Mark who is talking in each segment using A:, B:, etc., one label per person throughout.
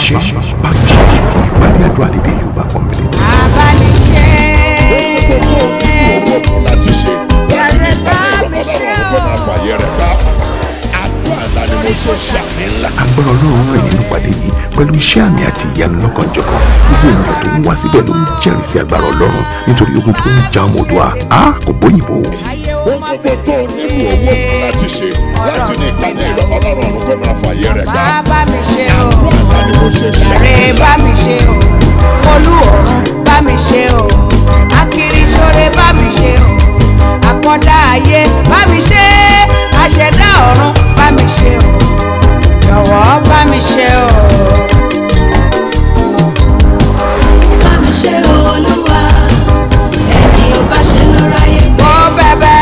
A: ṣe bá mi ṣe ìpàdé àdúrà lédè Yorùbá pọ́nbélé.
B: abániṣe.
C: gbogbo owó fún láti ṣe láti ní
B: Yàrá
C: ìpàdé
B: mi ṣe
C: ìrọ̀lọ́run kó máa fàyè rẹ̀ gbá àdúrà ńlá ni mo ṣe ṣàmì ńlá.
A: agbára ọlọ́run rẹ̀ nínú ìpàdé yìí pẹ̀lú iṣẹ́ àmì àti ìyanu lọ́kànjọ̀kan gbogbo ènìyàn tó ń wá síbẹ̀ ló ń jẹ́rìí sí agbára ọlọ́run nítorí ogun tó ń ja ọmọ Oòduà a kò bóyìnbó.
B: ayé ó
C: ohun
B: má
C: gbogbo tó nílò owó fún láti ṣe láti ní ìpàdé ìrọ̀lọ́run kó máa fàyè rẹ̀ gbá
B: bá mi ṣe o.
C: àdúrà ńlá ni mo ṣe ṣàmì
B: Rè bá mi ṣe o. Olú ọ̀run bá mi ṣe o. Akiriṣore bá mi ṣe o. Àkọ́dá ayé bá mi ṣe. Aṣẹ̀dá ọ̀run bá mi ṣe o. Jọ̀wọ́ bá mi ṣe o.
D: bá mi ṣe olúwa ẹni ò bá ṣe ló ráyè gbé
B: Mo bẹ̀bẹ̀.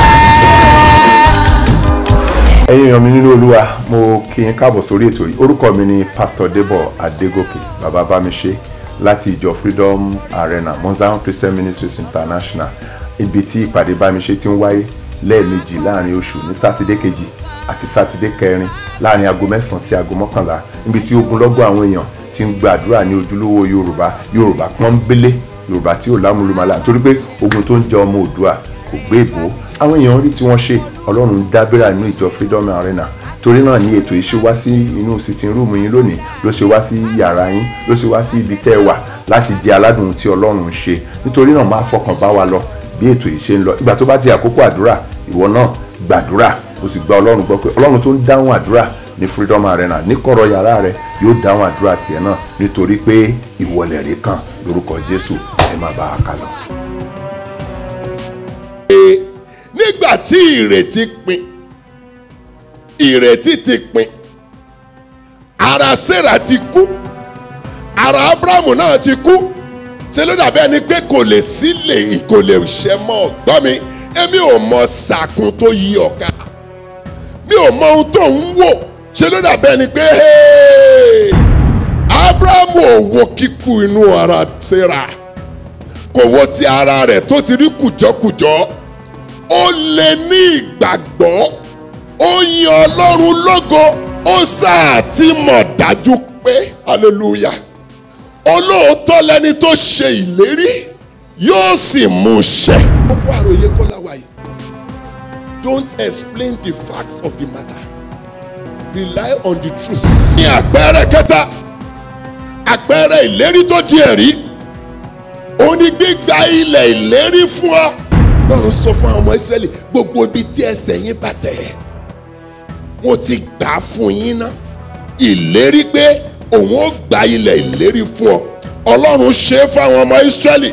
E: ẹ̀yin èèyàn mi nínú olúwa mo kí yín káàbọ̀ sórí ètò yìí orúkọ mi ni pastor debo adégòkè bàbá bámiṣe láti ìjọ freedom arena mozambique christian ministries international ibi tí ìpàdé bámiṣe ti ń wáyé lẹ́ẹ̀mejì láàrin oṣù ní sátidé kejì àti sátidé kẹrin láàrin aago mẹ́sàn-án sí aago mọ́kànlá níbi tí ogunlọ́gọ̀ àwọn èèyàn ti ń gbàdúrà ní ojúlówó yorùbá yorùbá pọ́nbélé yorùbá tí ò lámúlùmálà torí pé ogun tó ń jẹ ọmọ òdua kò gbé ìbò àwọn èèyàn rí tí wọ́n ṣe ọlọ́run ń dábìrà nínú ìjọ freedom arena torí náà ni ètò yìí ṣe wá sí inú sitting room yín lónìí ló ṣe wá sí yàrá yín ló ṣe wá sí ibi tẹ́ ẹ wà láti jẹ aládùn tí ọlọ́run ń ṣe nítorí náà máa fọkàn bá wa lọ bí ètò yìí ṣe ń lọ ìgbà tó bá ti àkókò àdúrà ìwọ náà gbàdúrà o sì gba ọlọ́run gbọ́ pé ọlọ́run tó ń dáhùn àdúrà ní freedom arena ní kọ̀rọ̀ yàrá rẹ yóò dáhùn àdúrà tiẹ̀ náà nítorí pé ìwọlẹ̀ rẹ̀ kàn lórúkọ jésù ẹ má bá a kà lọ.
C: nígbà tí ìrètí pin ìrètí ti pin ara sarah ti kú ara abrahamu náà ti kú ṣe ló dàbí ẹni pé kò lè sílè kò lè ṣe mọ́ gbọ́ mi èmi ò mọ sàkún tó yí ọ̀ka mi ò mọ ohun tó ń wò ṣe ló dàbí ẹni pé hey, abrahamu ò wo kíkú inú ara sarah kò wo ti ara rẹ̀ tó ti rí kùjọ́kùjọ́ ó lè ní ìgbàgbọ́ ó yin ọlọ́run lógo ó sáà ti mọ̀ dájú pé hallelujah olóòótọ́ lẹni tó ṣe ìlérí yóò sì mú ṣẹ. gbogbo àròyé kọ́lá wa yìí don't explain the facts of the matter rely on the truth. ní àpẹẹrẹ kẹta àpẹẹrẹ ìlérí tó di ẹ̀rí ó ní gbígba ilẹ̀ ìlérí fún ọ. Ọlọ́run sọ fún àwọn ọmọ Ísírẹ́lì gbogbo ibi tí ẹsẹ̀ yín bá tẹ̀ mo ti gbà á fún yín ná ìlérí pé òun ó gba ilẹ̀ ìlérí fún ọ Ọlọ́run ṣe é fáwọn ọmọ Ísírẹ́lì.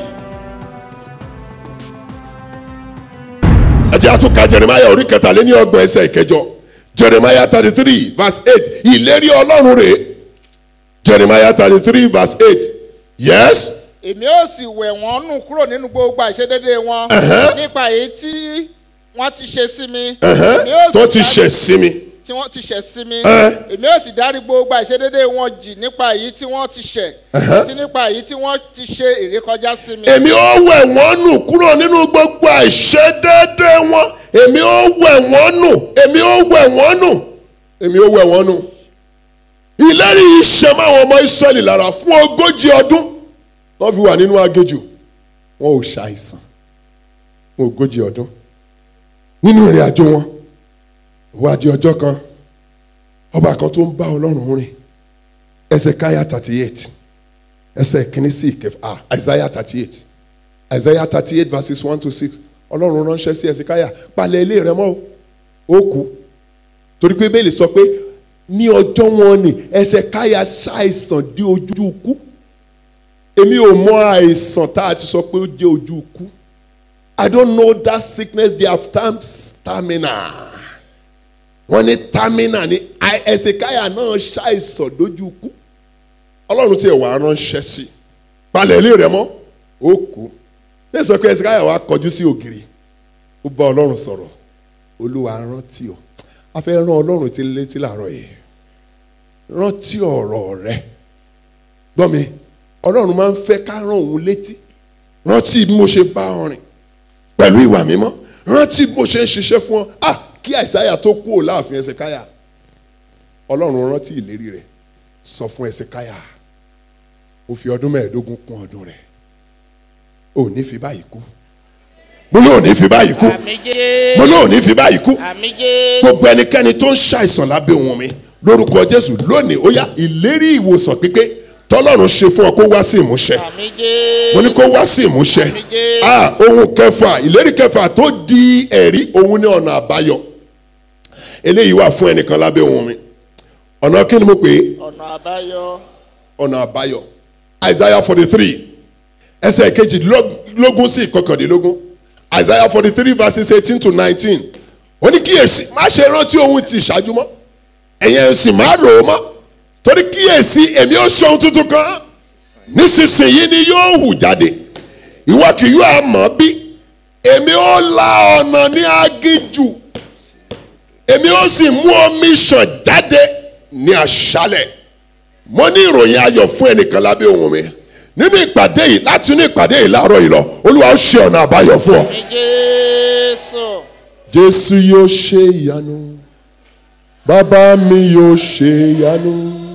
C: ẹ jẹ́ àtúnkà Jeremiah orí kẹtàléní ọgbọ̀n ẹsẹ̀ ìkẹjọ Jeremiah thirty three verse eight ìlérí Ọlọ́run rèé Jeremiah thirty three verse eight yes
F: èmi ó sì wẹ̀ wọ́n nù kúrò nínú gbogbo àìṣedéédé wọn
C: Ẹ̀hẹ́.
F: nípa èyí tí wọ́n ti ṣe sí mi. Èmi ó
C: ẹ̀hẹ́n, tó
F: sì
C: ti
F: dárí-
C: ṣẹ̀ sí mi.
F: tí wọ́n ti ṣẹ̀ sí mi.
C: Ẹ̀.
F: èmi ó sì dárí gbogbo àìṣedéédé wọn jì nípa èyí tí wọ́n ti ṣẹ̀ àti nípa èyí tí wọ́n ti ṣe ìrékọjá sí mi.
C: èmi ó wẹ̀ wọ́n nù kúrò nínú gbogbo àìṣedéédé wọn èmi ó wẹ̀ wọ́n nù èmi ó wẹ̀ wọ́n nù èmi ó wẹ̀ wọ́n nù. ìlérí yìí ṣe máwọn ọmọ Ísírẹ́lì lára fún ogójì ọdún wọ́n fi wà nínú agéjù wọn ò ṣàìsàn fún ogójì ọdún nínú ìrìn àjò wọn ìwádìí ọjọ́ kan ọba kan tó ń bá Ọlọ́run rìn Ẹsẹkáyà thirty eight ẹsẹ̀ kìíní sí ìkẹfà ah Isaiah thirty eight Isaiah thirty eight verses one to six Ọlọ́run ránṣẹ́ sí Ẹsẹkáyà palẹ̀ ilé rẹ mọ́ o ó kú torí pé bẹ́ẹ̀ lè sọ pé ní ọjọ́ wọn ni Ẹsẹkáyà ṣàìsàn dé ojú ikú èmi ò mọ àìsàn tá a ti sọ pé ó jẹ́ ojú ikú I don't know that sickness they have termed stamina wọ́n ní tamina ní Ẹsẹkáyà náà ṣàìsàn dójú ikú ọlọ́run tí ẹ̀ wá ránṣẹ́ sí palẹ̀ ilé rẹ mọ́ ó kú bẹ́ẹ̀ sọ pé Ẹsẹkáyà wá kọjú sí ògiri ó bá ọlọ́run sọ̀rọ̀ olúwa rántí o a fẹ́ rán ọlọ́run tí létí làárọ̀ yìí rántí ọ̀rọ̀ rẹ gbọ́ mi ọlọ́run máa ń fẹ́ ká rán òun létí rántí bí mo ṣe bá ọ rìn pẹ̀lú ìwà mímọ́ rántí bí mo ṣe ń ṣiṣẹ́ fún ọ ah kí àìsáyà tó kú ò láàfin Ẹsẹkáyà ọlọ́run rántí ìlérí rẹ̀ sọ fún Ẹsẹkáyà ó fi ọdún mẹ́ẹ̀ẹ́dógún kún ọdún rẹ̀ ò ní fi báyìí kú mo lóò ní fi báyìí kú
F: àmì jésù
C: mo lóò ní fi báyìí kú
F: àmì jésù
C: gbogbo ẹnikẹ́ni tó ń ṣàìsàn lábẹ́ ohun mi lórúkọ jésù lónìí ó yá ìlérí ìwòsàn pípé tọ́lọ́run ṣe fún ọ kó wá sí ìmúṣẹ
F: àmì jésù
C: mo ní kó wá sí ìmúṣẹ
F: Àmín Jésù.
C: ah ohun kẹfà ìlérí kẹfà tó di ẹ̀rí òun ní ọ̀nà àbáyọ eléyìí wà fún ẹnìkan lábẹ́ ohun mi ọ̀nà kí ni mo pè é
F: ọ̀nà àbáyọ
C: ọ̀nà àbáyọ isaiah forty three ẹsẹ̀ kejìdínlógún sí ìkọkàndínlógún isaiah forty three verses eighteen to nineteen ó ní kíyèsí má ṣe rántí ohun tí ìṣáájú mọ́ ẹ̀yẹn sì má rò ó mọ́ torí kíyèsí èmi ó ṣe ohun tuntun kan nísinsìnyí ni yóò hù jáde ìwọ kì yóò mọ̀ bí èmi ó la ọ̀nà ní aginjù èmi ó sì mú omi ṣàn jáde ní aṣálẹ̀ mo ní ìròyìn ayọ̀ fún ẹnìkan lábẹ́ ohun mi nínú ìpàdé yìí láti inú ìpàdé yìí láàárọ̀ yìí lọ olúwa ó ṣe ọ̀nà àbáyọ fún ọ.
F: àmì jésù
C: jésù yóò ṣe ìyanu bàbá mi yóò ṣe ìyanu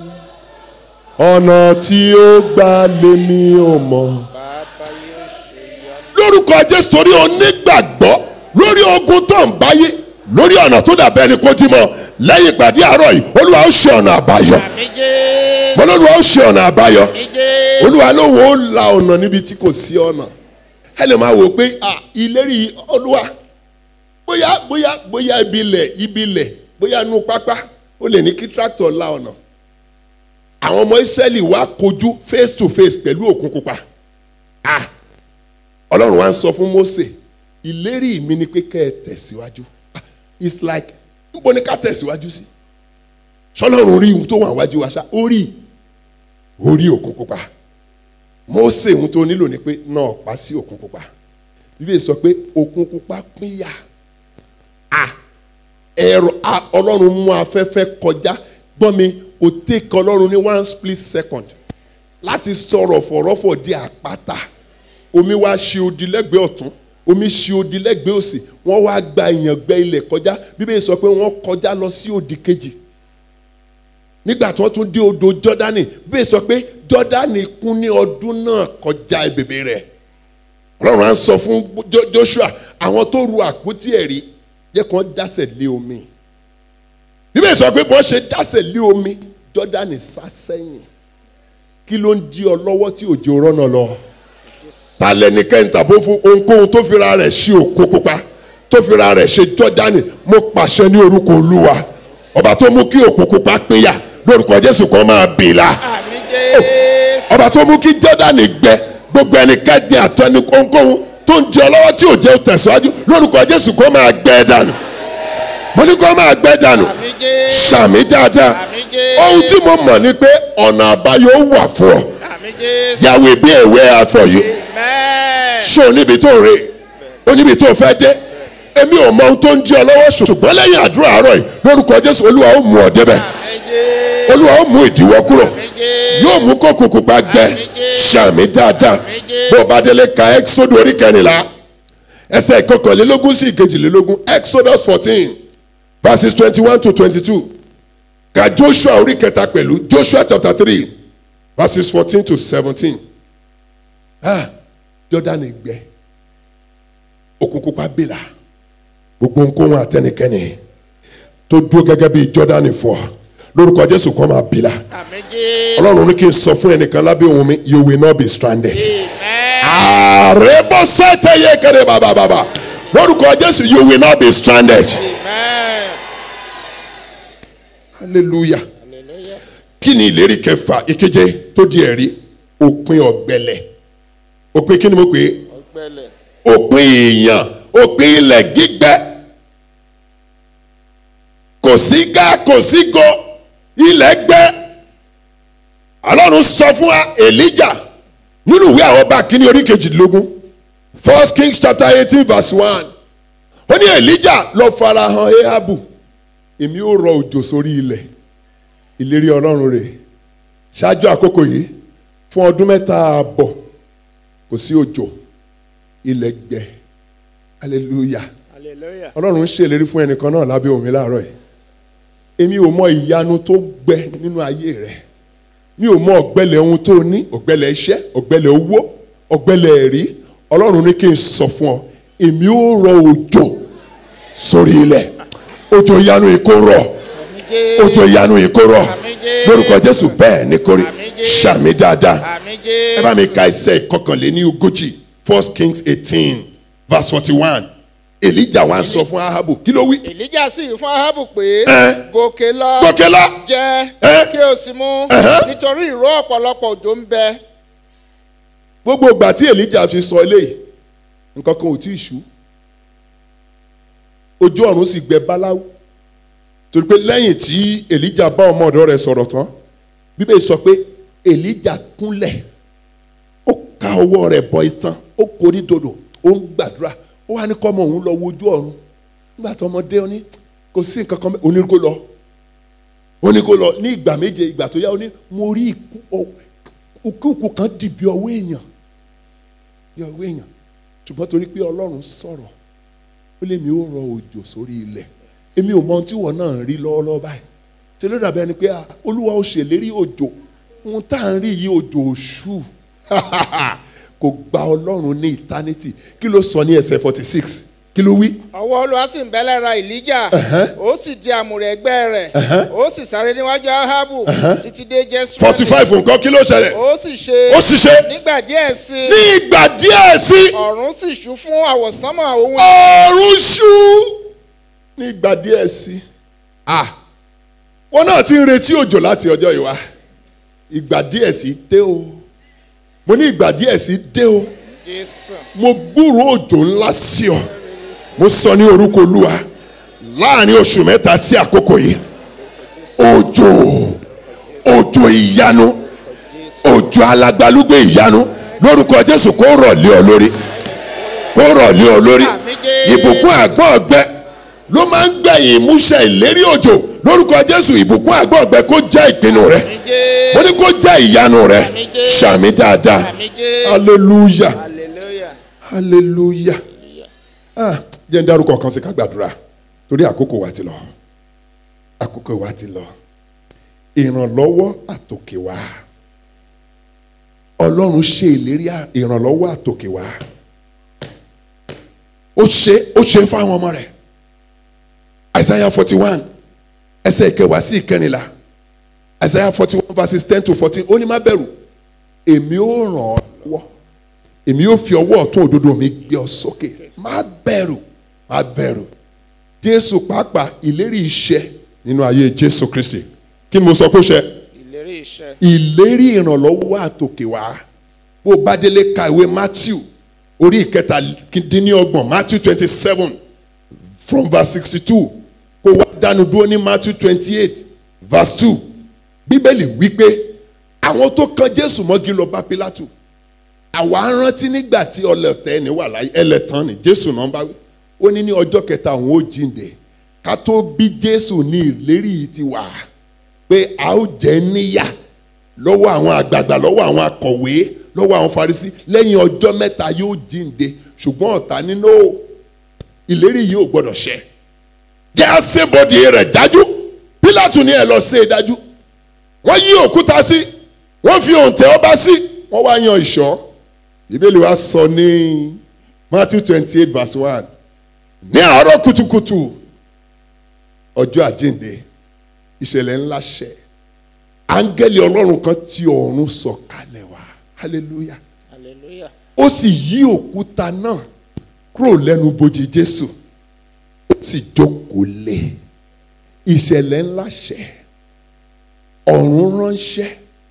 C: ọ̀nà tí ó gbà lèmi ò mọ̀.
F: bàbá yóò ṣe ìyanu
C: lórúkọ jésù torí onígbàgbọ́ lórí ogun tó ń báyé lórí ọ̀nà tó dàbẹ́ ẹni kó dì mọ́ lẹ́yìn ìpàdé àárọ̀ yìí olúwa ó ṣe ọ̀nà àbáyọ
F: àmì jésù
C: mọ́lọ́lùwà ó ṣe ọ̀nà àbáyọ
F: àmì jésù
C: olúwa lóhùn ó la ọ̀nà níbi tí kò sí ọ̀nà ẹ lè máa wò pé à ìlérí olúwa bóyá bóyá bóyá ibi ilẹ̀ ibi ilẹ̀ bóyá inú pápá ó lè ní kí tractor la ọ̀nà àwọn ọmọ israẹli wá kojú face to face pẹ̀lú òkun pupa ah ọlọ́run wá ń sọ fún mose ìlérí mi ni pé kẹ́ ẹ tẹ̀síwájú Ah, it's like níbo ni ká tẹ̀síwájú sí sọlọ́run rí ohun tó wà wájú wa ṣá ó rí orí òkun pupa mose ohun tó nílò ni pé náà pa sí òkun pupa bíbélì sọ pé òkun pupa pínyà ah ẹ̀rọ ah, ọlọ́run mú afẹ́fẹ́ kọjá gbọ́n mi kò tẹ́kọ̀ ọlọ́run ní one split second láti sọ̀rọ̀ fọ̀rọ̀fọ̀ di àpáta omi wá ṣe odi lẹ́gbẹ̀ẹ́ ọ̀tún omi ṣe odi lẹ́gbẹ̀ẹ́ òsì wọ́n wá gba ìyàngbẹ́ ilẹ̀ kọjá bíbélì sọ pé wọ́n kọjá lọ sí òdì kejì nígbà tí wọ́n tún dé odò jọ́dánì bíbélì sọ pé jọ́dánì kún ní ọdún náà kọjá bèbè rẹ̀ ọlọ́run á sọ fún Jo- joshua àwọn tó ru àpótí ẹ̀rí jẹ́ kàn dásẹ̀ lé omi bíbélì sọ pé bọ́n ṣe dásẹ̀ lé omi jọ́dánì sá sẹ́yìn kí ló ń di ọ lọ́wọ́ tí òjò rọ́nà lọ ta lẹnikẹ́ni tàbó fún ohunkóhun tó fira rẹ̀ ṣe òkú pupa tó fira rẹ̀ ṣe jọ́dánì mo pàṣẹ ní orúkọ olúwa ọba tó mú kí òkú pupa pínyà lórúkọ jésù kan máa bì la
F: àmì jésù
C: ọba tó mú kí jọ́dánì gbẹ gbogbo ẹnikẹ́ni àtẹni ohunkóhun tó ń jẹ ọ lọ́wọ́ tí ò jẹ́ tẹ̀síwájú lórúkọ jésù kan máa gbẹ dànù mo ní kó máa gbẹ dànù
F: àmì jésù
C: sàmì dáadáa
F: àmì jésù
C: ohun tí mo mọ̀ ni pé ọ̀nà àbáyọ wà fún ọ
F: àmì jésù
C: yàwé bí èwe àfọ̀yọ́
F: amen
C: ṣé o níbi tó ń re o níbi tó fẹ́ dé èmi ò mọ ohun tó ń jí ọ lọ́wọ́ ṣùgbọ́n lẹ́yìn àdúrà àárọ̀ yìí lórúkọ jésù olúwa ó mú ọ débẹ̀
F: àmì jésù
C: olúwa ó mú ìdíwọ́ kúrò
F: àmì jésù
C: yóò mú kókò pupa gbẹ ṣàmì dáadáa bó o bá délé ka exodus orí kẹrìnlá ẹsẹ̀ ìkọkànlélógún sí ìkejìlélógún exodus fourteen verses twenty one to twenty two ka joshua orí kẹta pẹ̀lú joshua chapter three verses fourteen to seventeen ah jordan gbẹ òkun pupa bìlà gbogbo nkóhun àtẹnikẹ́ni tó dúró gẹ́gẹ́ bí jordan fọ́ lórúkọ jésù kọ́ máa bìlà
F: àmì jésù
C: ọlọ́run ní kí n sọ fún ẹnìkan lábẹ́ ohun mi you will not be stranded.
F: amen
C: ààrẹ bọ́ sẹ́tẹ̀ yé kéré bàbà bàbà lórúkọ jésù you will not be stranded.
F: amen
C: hallelujah
F: hallelujah
C: kí ni ìlérí kẹfà ìkeje tó di ẹ̀rí òpin ọ̀gbẹlẹ̀ òpin kí ni mo pè é
F: ọgbẹlẹ
C: òpin èèyàn òpin ilẹ̀ gbígbẹ kò sí gá kò sí go ilẹ̀ gbẹ ọlọ́run sọ fún wa elijah nínú ìwé àwọn ọba kínní orí kejìdínlógún first kings chapter eighteen verse one ó ní elijah lọ farahàn ahabu èmi ó rọ òjò sórí ilẹ̀ ìlérí ọlọ́run rẹ̀ ṣáájú àkókò yìí fún ọdún mẹ́ta ààbọ̀ kò sí òjò ilẹ̀ gbẹ hallelujah
F: hallelujah
C: ọlọ́run ń ṣèlérí fún ẹnìkan náà lábẹ́ omi láàárọ̀ yìí èmi ò mọ ìyanu tó gbẹ nínú ayé rẹ mi ò mọ ọ̀gbẹ́lẹ̀ ohun tó ní ọ̀gbẹ́lẹ̀ iṣẹ́ ọ̀gbẹ́lẹ̀ owó ọ̀gbẹ́lẹ̀ ẹ̀rí ọlọ́run ní kí n sọ fún ọ èmi ó rọ òjò sórí ilẹ̀ òjò ìyanu yìí kó rọ̀ òjò ìyanu yìí kó rọ̀ lórúkọ jésù bẹ́ẹ̀ ní kórè ṣàmì dáadáa
F: àmì
C: ẹ bá mi ka ẹsẹ̀ ìkọkànléní ogójì first kings eighteen verse forty one elijah wá ń sọ fún ahabu kí ló wí.
F: èlíjà sì fún ahabu pé
C: Ẹ.
F: gòkè lọ
C: gòkè lọ
F: jẹ
C: Ẹ.
F: kí o sì mú
C: Ẹhẹ́.
F: nítorí ìró ọ̀pọ̀lọpọ̀ òjò ń bẹ
C: gbogbo ìgbà tí elijah fi sọ eléyìí nǹkan kan ò tí ì ṣú ojú ọ̀run sì gbẹ báláwú torí pé lẹ́yìn tí elijah bá ọmọ ọ̀dọ́ rẹ̀ sọ̀rọ̀ tán bíbélì sọ pé elijah kúnlẹ̀ ó ka ọwọ́ rẹ̀ bọ itan ó korí dodo ó ń gbàdúrà ó wá ní kọ́mọ òun lọ wojú ọ̀run nígbà tí ọmọdé ó ní kò sí nǹkan kan mẹ́ ó ní kó lọ ó ní kó lọ ní ìgbà méje ìgbà tó yá ó ní mo rí ikú ọ- òkúùkù kan dì bí ọwọ́ èèyàn bí ọwọ́ èèyàn ṣùgbọ́n torí pé ọlọ́run sọ̀rọ̀ ó lé mi ó rọ òjò sórí ilẹ̀ èmi ò mọ ohun tí wọ́n náà ń rí lọ́wọ́lọ́wọ́ báyìí ṣe ló dàbí ẹni pé ah, olúwa ó ṣèlérí òjò ohun tá à ń rí yìí òjò òṣù kò gba ọlọ́run ní eternity kí ló sọ ní ẹsẹ̀ forty six kí ló wí.
F: ọwọ́ olúwa sì ń bẹ lára èlíjà ó sì di àmùrè ẹgbẹ́ rẹ̀ ó sì sáré níwájú ahabu títí dé jésù
C: forty five nǹkan kí ló ṣẹlẹ̀
F: ó sì ṣe
C: ó sì ṣe
F: nígbà díẹ̀ sí i
C: ní ìgbà díẹ̀ sí
F: ọ̀run sì ṣú fún àwọ̀sánmọ̀ ohun
C: ọ̀run ṣú ní ìgbà díẹ̀ sí ah wọn náà ti ń retí òjò láti ọjọ́ ìwá ìgbà díẹ̀ sí dé o mo ní ìgbà díẹ̀ sí dé o
F: jésù
C: mo gbúrò òjò ńlá sí ọ mo sọ ní orúkọ olúwa láàrin oṣù mẹ́ta sí àkókò yìí òjò òjò ìyanu òjò alágbálúgbé ìyanu lórúkọ jésù kó rọ̀ lé ọ lórí kó rọ̀ lé ọ lórí
F: Àmín Jésù.
C: ìbùkún àgbọ̀n ọ̀gbẹ ló máa ń gbẹ̀yìn ìmúṣẹ ìlérí òjò lórúkọ jésù ìbùkún àgbọ̀n ọ̀gbẹ kó jẹ́ ìpinnu rẹ mo ní kó jẹ́ ìyanu rẹ
F: Àmín Jésù.
C: ṣàmì dáadáa
F: Àmín Jésù.
C: hallelujah
F: hallelujah
C: hallelujah ah jẹ́ ń dárúkọ kan sí ká gbàdúrà torí àkókò wa ti lọ àkókò wa ti lọ ìrànlọ́wọ́ àtòkè wá ọlọ́run ṣe ìlérí à- ìrànlọ́wọ́ àtòkè wá ó ṣe ó ṣe fáwọn ọmọ rẹ̀ isaiah forty one ẹsẹ̀ ìkẹwàá sí ìkẹrìnlá isaiah forty one verses ten to fourteen ó ní má bẹ̀rù èmi ó ràn ọ́ lọ́wọ́ èmi yóò fi ọwọ́ ọ̀tún òdodo mi gbé ọ sókè má bẹ̀rù má bẹ̀rù jésù pàápàá ìlérí iṣẹ́ nínú ayé jésù kristi kí ni mo sọ pé ó ṣe
F: ìlérí iṣẹ́
C: ìlérí ìrànlọ́wọ́ àtòkè wá bó o bá délé ka ìwé matthew orí ìkẹtàdínlọ́gbọ̀n matthew twenty seven from verse sixty two kó wá dánu dúró ní matthew twenty eight verse two bíbélì wípé àwọn tó kan jésù mọ́gi lọ bá pílátù àwa rántí nígbà tí ọlọ́tẹ̀ ẹni wà láyé ẹlẹ́tàn ni jésù náà bá wí ó ní ní ọjọ́ kẹta òun ó jíǹde ká tó bí jésù ní ìlérí yìí ti wà pé a ó jẹ́ níyà lọ́wọ́ àwọn àgbààgbà lọ́wọ́ àwọn akọ̀wé lọ́wọ́ àwọn farisí lẹ́yìn ọjọ́ mẹ́ta yóò jíǹde ṣùgbọ́n ọ̀tá nínú ìlérí yìí ò gbọ́dọ̀ ṣẹ jẹ́ àṣebọ̀dì rẹ̀ dájú pílátù ní ẹ̀ lọ ṣe é dájú wọ́n yí òkúta sí wọ́n fi òǹtẹ̀ ọba sí wọ́n wá yan ìṣọ́ ìbéèlì wa sọ ní matthew twenty eight verse one ní àárọ̀ kùtùkùtù ọjọ́ àjíǹde ìṣẹ̀lẹ̀ ńlá ṣẹ áńgẹ́lì ọlọ́run kan ti ọ̀run sọ̀kalẹ̀ wá hallelujah
F: hallelujah
C: ó sì yí òkúta náà kúrò lẹ́nu bojì jésù ó sì jókòó lé ìṣẹ̀lẹ̀ ńlá ṣẹ ọ̀run ránṣẹ́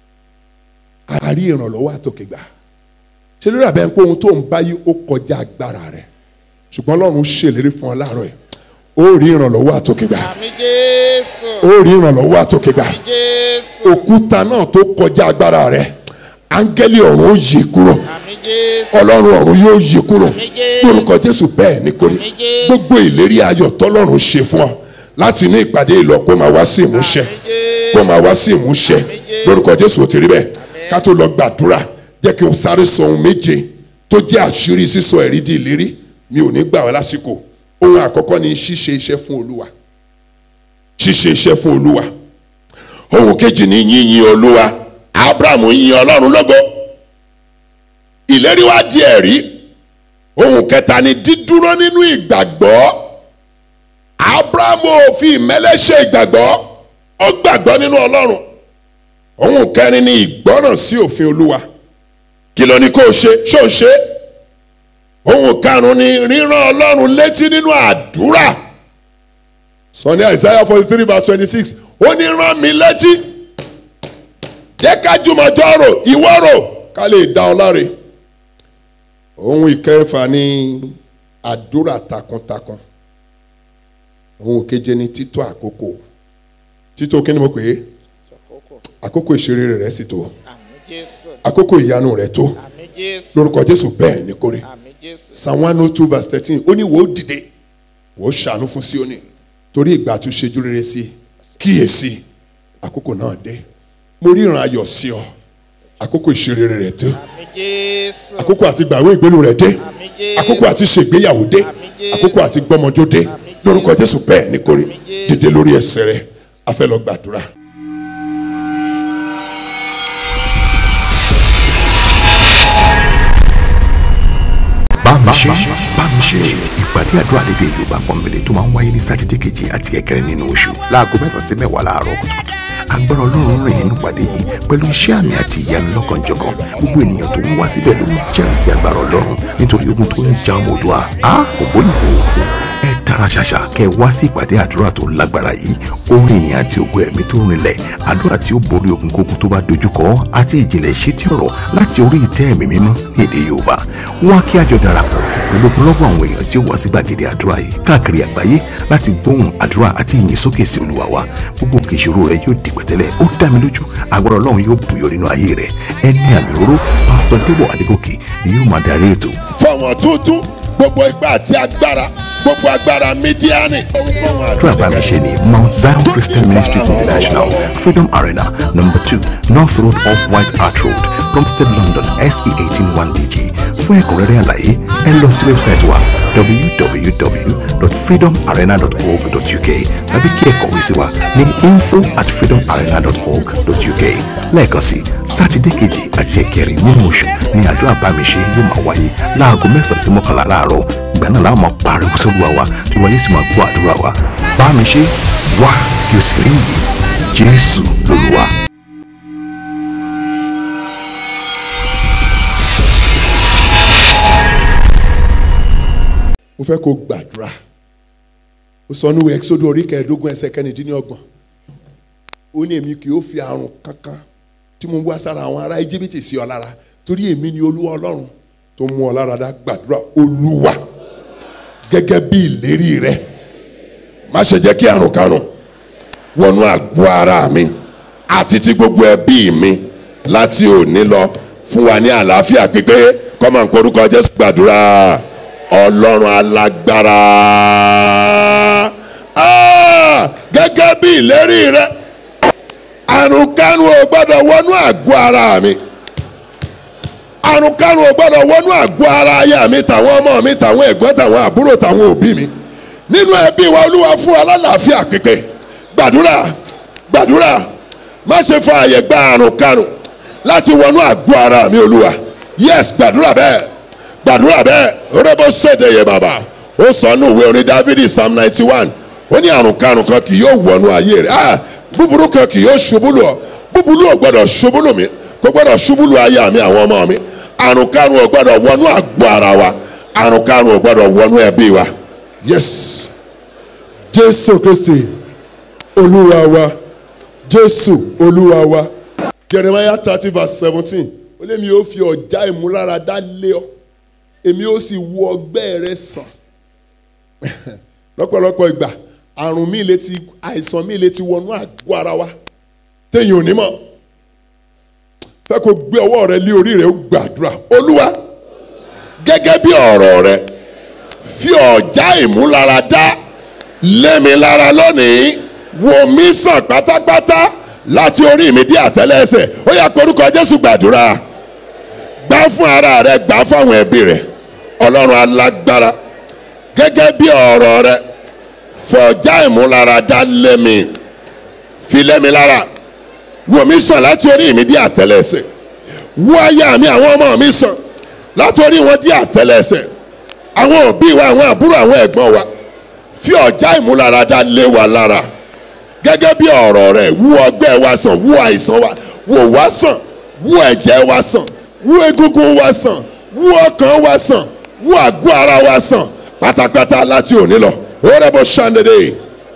C: àárí ìrànlọ́wọ́ àtòkègbà ṣe lórí àbẹ̀ ń pé ohun tó ń báyìí ó kọjá agbára rẹ̀ ṣùgbọ́n ọlọ́run ṣèlérí fún ọ láàárọ̀ yìí ó rí ìrànlọ́wọ́ àtòkègbà
F: àmì jésù
C: ó rí ìrànlọ́wọ́ àtòkègbà
F: àmì jésù
C: òkúta náà tó kọjá agbára rẹ̀ áńgẹ́lì ọ̀run ó yí kúrò
F: àmì jésù
C: ọlọ́run ọ̀run yóò yí kúrò
F: Àmín Jésù.
C: lórúkọ jésù bẹ́ẹ̀ ní kórè
F: Àmín Jésù.
C: gbogbo ìlérí ayọ̀ tọ́lọ́run ṣe fún ọ láti inú ìpàdé ìlọ kó máa wá sí ìmúṣẹ
F: Àmín Jésù.
C: kó máa wá sí ìmúṣẹ
F: Àmín Jésù.
C: lórúkọ jésù ó ti rí bẹ́ẹ̀ ká tó lọ gbàdúrà jẹ́ kí n sáré sọ ohun méje tó jẹ́ àṣírí sísọ ẹ̀rí di ìlérí mi ò ní gbà wá lásìkò ohun àkọ́kọ́ ni ṣíṣe iṣẹ́ fún olúwa ṣíṣe iṣẹ́ fún olúwa ohun kejì ni yíyin olúwa abrahamu yin ọlọ́run lógo ìlérí wá di ẹ̀rí ohun kẹta ni dídúró nínú ìgbàgbọ́ abrahamu ò fi ìmẹ́lẹ́ ṣe ìgbàgbọ́ ó gbàgbọ́ nínú ọlọ́run ohun kẹrin ni ìgbọ́ràn sí òfin olúwa kí ló ní kó o ṣe ṣó o ṣe ohun karùn-ún ni ríran ọlọ́run létí nínú àdúrà sọ ní Isaiah forty three verse twenty six ó ní rán mi létí jẹ́ ká jùmọ̀jọ́ rò ìwọ rò ká lè dá ọ láre ohun ìkẹfà ni àdúrà takuntakun ohun keje ni títọ́ àkókò títọ́ kí ni mo pè é àkókò ìṣeré rẹ̀ sì tó
F: àmì jésù
C: àkókò ìyanu rẹ̀ tó
F: àmì jésù
C: lórúkọ Jésù bẹ́ẹ̀ ni kórè
F: àmì jésù
C: psalm one oh two verse thirteen ó ní wò ó dìde wò ó ṣàánú fún Síónì torí ìgbà tó ṣejú rere sí i kíyèsí àkókò náà dé mo ríran ayọ̀ sí ọ àkókò ìṣerere rẹ̀ tó
F: àmì jésù
C: àkókò àti gbàwé ìgbélu rẹ̀ dé
F: àmì jésù
C: àkókò àti ṣègbéyàwó dé
F: Àmín Jésù.
C: àkókò àti gbọmọjó dé
F: Àmín Jésù.
C: lórúkọ Jésù bẹ́ẹ̀ ni kórè
F: Àmín Jésù.
C: dìde lórí ẹsẹ̀ rẹ̀ a fẹ́ lọ gbàdúrà.
A: bámi ṣe bámi ṣe ìpàdé àdúrà lédè yorùbá pọnbélé tó máa ń wáyé ní sátidé kejì àti ẹ̀kẹrin nínú oṣù láago mẹ́sàn-án sí mẹ́wàá láàárọ̀ kùtùkùtù agbára ọlọ́run rìn nínú ìpàdé yìí pẹ̀lú iṣẹ́ àmì àti ìyanu lọ́kànjọ̀kan gbogbo ènìyàn tó ń wá síbẹ̀ ló ń jẹ́rìí sí agbára ọlọ́run nítorí ogun tó ń ja ọmọ òdua a kò bóyìnbó ẹ tara ṣàṣà kẹ́ wá sí ìpàdé àdúrà tó lágbára yìí orin ìyìn àti ògo ẹ̀mí tó rinlẹ̀ àdúrà tí ó borí ogun kógun tó bá dojúkọ àti ìjìnlẹ̀ ìṣítí ọ̀rọ̀ láti orí ìtẹ́ ẹ̀mí mímọ́ ní èdè yorùbá wá kí àjọ darapọ̀ pẹ̀lú ogunlọ́gọ̀ àwọn èèyàn tí ó wá sí gbàgede àdúrà yìí káàkiri àgbáyé láti gbóhùn àdúrà àti ìyìn sókè sí olúwa wa gbogbo òkè ìṣòro rẹ yóò di pẹ̀tẹ́lẹ̀ ó dá mi lójú agbára ọlọ́run yóò bùyọ nínú ayé rẹ ẹni àmì òróró pásítọ̀ débọ̀ adégòkè ni yóò máa darí ètò
C: fọwọ́n tuntun gbogbo ipá àti agbára gbogbo agbára mídíánì.
A: àdúrà bá mi ṣe ní mount zion christian ministries international freedom arena number two north road off white hart road plumstead london se eighteen one dg fún ẹ̀kúnrẹ́rẹ́ àlàyé ẹ lọ sí wẹ́bsáìtì wa www.freedomarena.org.uk tàbí kí ẹ kọ̀wé sí wa ní info at freedomarena.org.uk lẹ́ẹ̀kan sí sátidé kejì àti ẹ̀kẹrin nínú oṣù ní àdúrà bá mi ṣe yóò máa wáyé láago mẹ́sàn-án sí mọ́kànlá láàárọ̀ ìgbà náà láwọn máa pariwo sólúwa wa tí wọ́n yóò sì máa gbọ́ àdúrà wa bá mi ṣe wá kí o sì rí yìí jésù lolúwa.
C: mo fẹ́ kó gbàdúrà ó sọ níwèé ẹ́kísódù orí kẹẹ̀ẹ́dógún ẹsẹ̀ kẹrìndínlọ́gbọ̀n ó ní èmi kì í fi àrùn kankan tí mo wá sára àwọn ará íjíbítì sí ọ lára torí èmi ni olúwa ọlọ́run tó mú ọ lára dá gbàdúrà olúwa gẹ́gẹ́ bí ìlérí rẹ má ṣe jẹ́ kí àrùn karùn wọnú àgọ́ ara mi àti ti gbogbo ẹbí mi láti òní lọ fún wa ní àlàáfíà pípé kọ́mọ̀ nǹkan orúkọ jésù gbàdúrà ọlọ́run alágbára Ah! gẹ́gẹ́ bí ìlérí rẹ àrùn karùn ò gbọ́dọ̀ wọnú àgọ́ ara mi àrùn karùn ò gbọ́dọ̀ wọnú àgọ́ ara aya mi tàwọn ọmọ mi tàwọn ẹ̀gbọ́n tàwọn àbúrò tàwọn òbí mi nínú ẹbí wa olúwa fún alálàáfíà pípé gbàdúrà gbàdúrà má ṣe fa àyè gba àrùn karùn láti wọnú àgọ́ ara mi olúwa yes gbàdúrà bẹ́ẹ̀ gbàdúrà bẹ́ẹ̀ rẹ́bọ̀ ṣèdè yẹ bàbá ó sọ nù ìwé orin dávidi psalm ninety one ó ní àrùn karùn kan kì yóò wọnú ayé rẹ̀ ah búburú kan kì yóò ṣubú lù ọ́ búburú ò gbọ́dọ̀ ṣubú lù mí kò gbọ́dọ̀ ṣubú lù aya mi àwọn ọmọ mi àrùn karùn ò gbọ́dọ̀ wọnú àgọ́ ara wa àrùn karùn ò gbọ́dọ̀ wọnú ẹbí wa yes jésù kristi olúwa wa jésù olúwa wa jeremiah thirty verse seventeen ó lé mi ó fi ọ̀já ìmúláradá lé ọ èmi ó sì wo ọgbẹ́ rẹ sàn lọ́pọ̀lọpọ̀ ìgbà àrùn mi lè ti àìsàn mi lè ti wọnú àgọ́ ara wa téèyàn ò ní mọ̀ fẹ́ kó gbé ọwọ́ rẹ lé orí rẹ ó gbàdúrà olúwa gẹ́gẹ́ bí ọ̀rọ̀ rẹ fi ọ̀já ìmúláradá lé mi lára lónìí wò mí sàn pátápátá láti orí mi dé àtẹ́lẹsẹ̀ ó yá korúkọ jésù gbàdúrà gbà fún ara rẹ gbà fáwọn ẹbí rẹ ọlọ́run alágbára gẹ́gẹ́ bí ọ̀rọ̀ rẹ fọjá ìmúláradá lé mi fi lé mi lára wò mí sàn láti orí mi dé àtẹlẹsẹ̀ wò aya mi àwọn ọmọ mi sàn láti orí wọn dé àtẹlẹsẹ̀ àwọn òbí wa àwọn àbúrò àwọn ẹ̀gbọ́n wa fi ọ̀já ìmúláradá lé wa lára gẹ́gẹ́ bí ọ̀rọ̀ rẹ̀ wú ọgbẹ́ wa sàn wú àìsàn wa wò wá sàn wú ẹ̀jẹ̀ wa sàn wú egungun wa sàn wú ọkàn wa sàn wú àgọ́ ara wa sàn pátápátá láti òní lọ ó rẹ́ bó ṣàndédé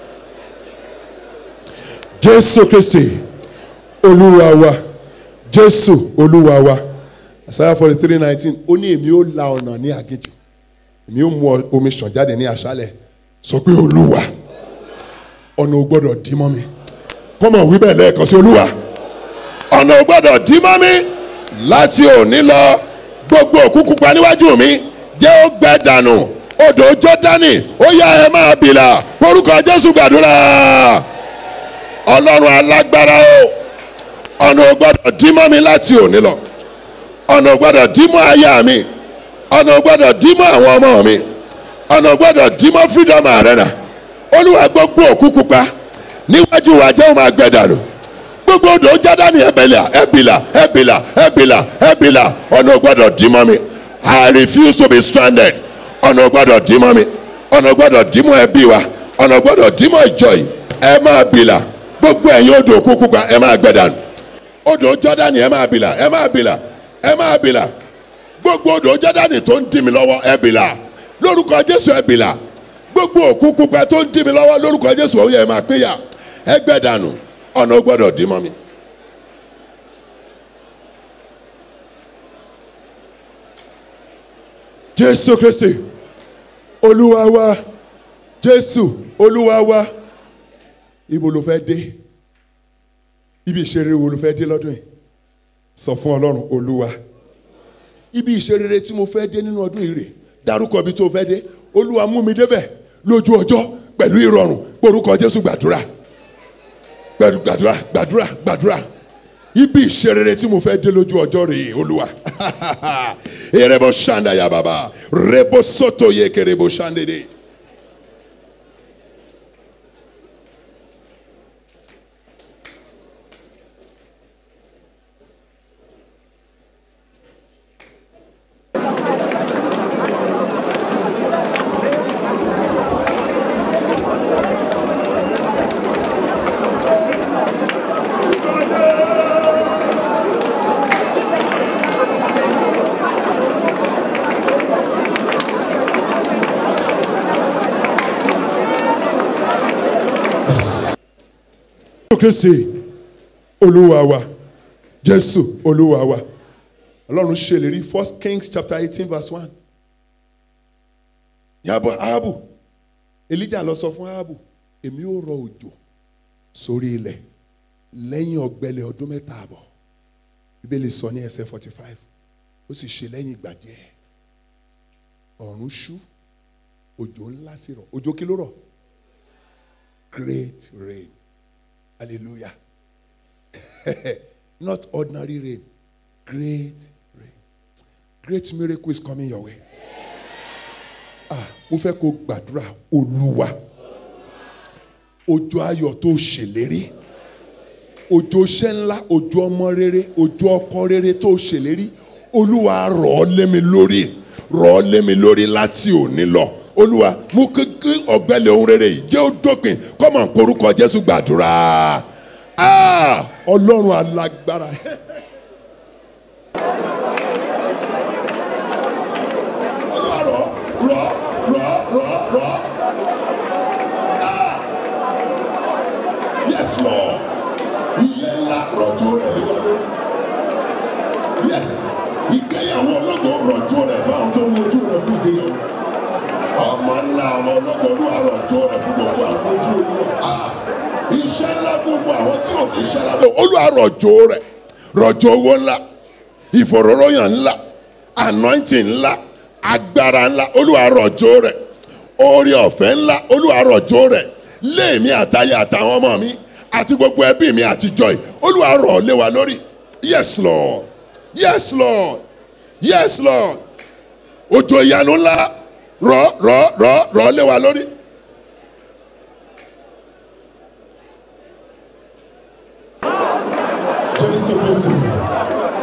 C: jésù kristi olúwa wa jésù olúwa wa isaiah forty three nineteen ó ní èmi ó la ọ̀nà ní aginjù èmi ó mú omi ṣàn jáde ní aṣálẹ̀ sọ pé olúwa ọ̀nà ò gbọ́dọ̀ dí mọ́ mi kọ́mọ̀ wí bẹ́ẹ̀ lẹ́ẹ̀kan sí olúwa ọ̀nà ò gbọ́dọ̀ dí mọ́ mi láti òní lọ gbogbo òkúkú pa níwájú mi jẹ́ ó gbẹ dànù odò jọ́dánì ó yá ẹ máa bìlà orúkọ jésù gbàdúrà ọlọ́run alágbára o ọ̀nà ò gbọ́dọ̀ dí mọ́ mi láti òní lọ ọ̀nà ò gbọ́dọ̀ dí mọ́ aya mi ọ̀nà ò gbọ́dọ̀ dí mọ́ àwọn ọmọ mi ọ̀nà ò gbọ́dọ̀ dí mọ́ freedom arena olúwa gbogbo òkúkú pa níwájú wa jẹ́ ó máa gbẹ dànù gbogbo odò jádánì ẹbìlà ẹbìlà ẹbìlà ẹbìlà ẹbìlà ọ̀nà ò gbọ́dọ̀ dí mọ́ mi I refuse to be stranded ọ̀nà ò gbọ́dọ̀ dí mọ́ mi ọ̀nà ò gbọ́dọ̀ dí mọ́ ẹbí wa ọ̀nà ò gbọ́dọ̀ dí mọ́ ìjọ yìí ẹ máa bìlà gbogbo ẹ̀yin odò òkúkú pa ẹ máa gbẹ dànù odò jádánì ẹ máa bìlà ẹ máa bìlà ẹ máa bìlà gbogbo odò jádánì tó ń dì mí lọ́wọ́ ẹ bìlà lórúkọ jésù ẹ bìlà gbogbo òkú pupa tó ń dì mí lọ́wọ́ lórúkọ jésù ọ̀hún yẹn máa péyà ẹgbẹ́ dànù ọ̀nà ó gbọ́dọ̀ dì mọ́ mi. jésù kristi olúwa wa jésù olúwa wa ibo ló fẹ́ dé ibi ìṣeré wo ló fẹ́ dé lọ́dún yìí sọ fún ọlọ́run olúwa ibi ìṣeré tí mo fẹ́ dé nínú ọdún yìí rè dárúkọ bí tó fẹ́ dé olúwa mú mi débẹ̀ lójú ọjọ́ pẹ̀lú ìrọ̀rùn porúkọ jésù gbàdúrà pẹ̀lú gbàdúrà gbàdúrà gbàdúrà ibi ìṣeré tí mo fẹ́ dé lójú ọjọ́ rè olúwa erebo ṣanda ya baba rebo soto ye kerebo ṣandede. kristi olúwa wa jésù olúwa wa ọlọ́run ṣèlérí first kings chapter eighteen verse one yàbọ̀ ahabu elijah lọ sọ fún ahabu èmi ó rọ òjò sórí ilẹ̀ lẹ́yìn ọ̀gbẹlẹ̀ ọdún mẹ́ta àbọ̀ bíbélì sọ ní ẹsẹ̀ forty five ó sì ṣe lẹ́yìn ìgbà díẹ̀ ọ̀run ṣú òjò ńlá sì rọ̀ òjò kí ló rọ̀ great rain hallelujah not ordinary rain great rain great miracle is coming your way ah mo fẹ́ kó gbàdúrà olúwa òjò ayọ̀ tó ṣèlérí òjò iṣẹ́ ńlá òjò ọmọ rere òjò ọkọ rere tó ṣèlérí olúwa rọ̀ ọ́ lé mi lórí rọ̀ ọ́ lé mi lórí láti òní lọ olúwa mú kékeré ọ̀gbẹ́lẹ̀ ohun rere yìí jẹ́ ó dópin kọ́mọ̀ korúkọ jésù gbàdúrà ah ọlọ́run alágbára. olúwa rọ̀ rọ̀ rọ̀ rọ̀ rọ̀ ah yes lord ilé ńlá rọ̀jò rẹ̀ lé wa lórí yes ìgbéyàwó ológo rọ̀jò rẹ̀ fáwọn tó ń wojú rẹ̀ fún ìgbéyàwó ọmọ ńlá ọmọ ológo olúwa rọ̀jò rẹ̀ fún gbogbo àwọn ojú olúwa ah iṣẹ́ ńlá gbogbo àwọn tí ò ní iṣẹ́ lábẹ́ olúwa rọ̀jò rẹ̀ rọ̀jò owó ńlá ìfòróróyàn ńlá anointing ńlá agbára ńlá olúwa rọ̀jò rẹ̀ oore ọ̀fẹ́ ńlá olúwa rọ̀jò rẹ̀ léèmí àtayé àtàwọn ọmọ mi àti gbogbo ẹbí mi àtijọ́ yìí olúwa rọ̀ lé wa lórí yes lord yes lord yes lord òjò ìyanu ńlá rọ̀ rọ̀ rọ̀ rọ̀ lé wa lórí.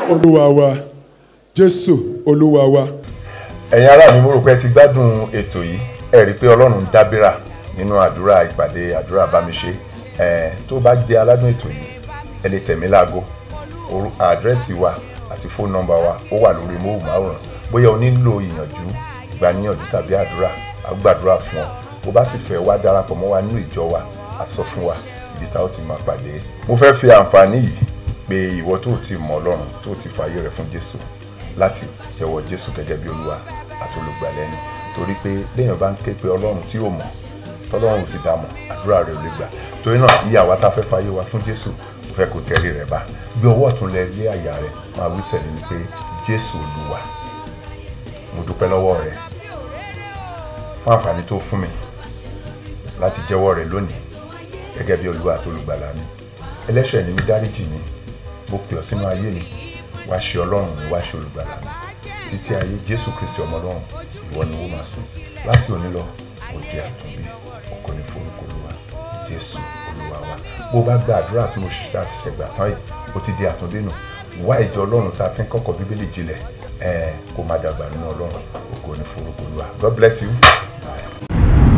C: olúwa wa jésù olúwa wa.
E: ẹ̀yin ará mi mo rò pé ẹ ti gbádùn ètò yìí ẹ rí i pé ọlọ́run ń dábìrà nínú àdúrà ìpàdé àdúrà bámiṣe ẹ tó bá jẹ́ aládùn ètò yìí ẹ lè tẹ̀mí láago orú- àdírẹ́sì wa àti fóònù nọ́mbà wa ó wà lórí móhùnmáwòrán bóyá o nílò ìyànjú ìgbaniyànjú tàbí àdúrà a ó gbàdúrà fún ọ bó bá sì fẹ́ wá darapọ̀ mọ́ wa nínú ìjọ wa a sọ fún wa ibi tá ó ti máa pàdé mo fẹ́ fi àǹfààní yìí pé ìwọ tó ti mọ ọlọ́run tó ti fààyè rẹ̀ fún jésù láti jẹ́wọ́ jésù gẹ́gẹ́ bí olúwa àti olùgbàlẹ́ni torí pé léèyàn bá ń ké pe ọlọ́run tí ò mọ̀ tọ́lọ́run ò sì dá mọ̀ àdúrà rẹ̀ ò lè gbà torí náà ìyá wa tá a fẹ́ fààyè wa fún jésù mo fẹ́ kó tẹ̀lé rẹ̀ bá gbé ọwọ́ ọ̀tún lẹ lé àyà rẹ̀ máa wí tẹ̀lé mi pé jésù olúwa mo dúpẹ́ lọ́wọ́ rẹ̀ fún àǹfààní tó fún mi láti jẹ́wọ́ rẹ̀ lónìí gẹ́gẹ́ bí olúwa àti olùgbàlà mi ẹlẹ́ṣẹ̀ ni mi dáríjì mi mo pè ọ́ sínú ayé mi wá ṣe ọlọ́run mi wá ṣe olùgbàlà mi títí ayé jésù kristi ọmọ ọlọ́run ìwọ ni wọ́n máa sìn láti òní lọ mo di àtúnbí ògo ni forúkọ olúwa jésù olúwa wa bó bá gba àdúrà tí mo ṣiṣẹ́ àṣìṣe gbà tán yìí ó ti di àtúndé nù wá ìjọ ọlọ́run tá a ti ń kọ́kọ́ bíbélì jinlẹ̀ ẹ̀ kó má dàgbà nínú ọlọ́run ògo ni forúkọ olúwa god bless you. Bye.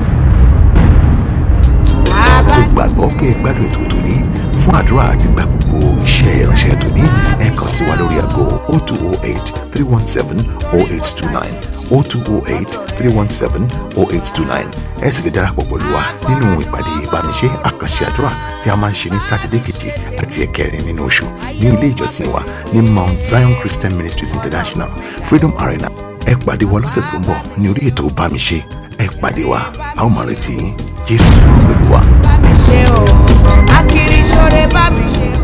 A: mo gbàgbọ́ pé ẹ gbádùn ètò tòní fún àdúrà àti gba gbogbo iṣẹ́ ìránṣẹ́ tòní ẹ kàn sí wa lórí aago 0208 317 0829 0208 317 0829 ẹ sì lè darapọ̀ pẹ̀lú wa nínú ìpàdé ìbánisẹ́ àkànṣe àdúrà tí a máa ń ṣe ní sátidé keje àti ẹ̀kẹrin nínú oṣù ní ilé ìjọsìn wa ní Mount Zion Christian Ministries International Freedom Arena ẹ pàdé wa lọ́sẹ̀ tó ń bọ̀ ní orí ètò bámiṣe ẹ pàdé wa a ó máa retí yín Jésù Olúwa.
B: bá mi ṣe o akiri ṣoore bá mi ṣe o.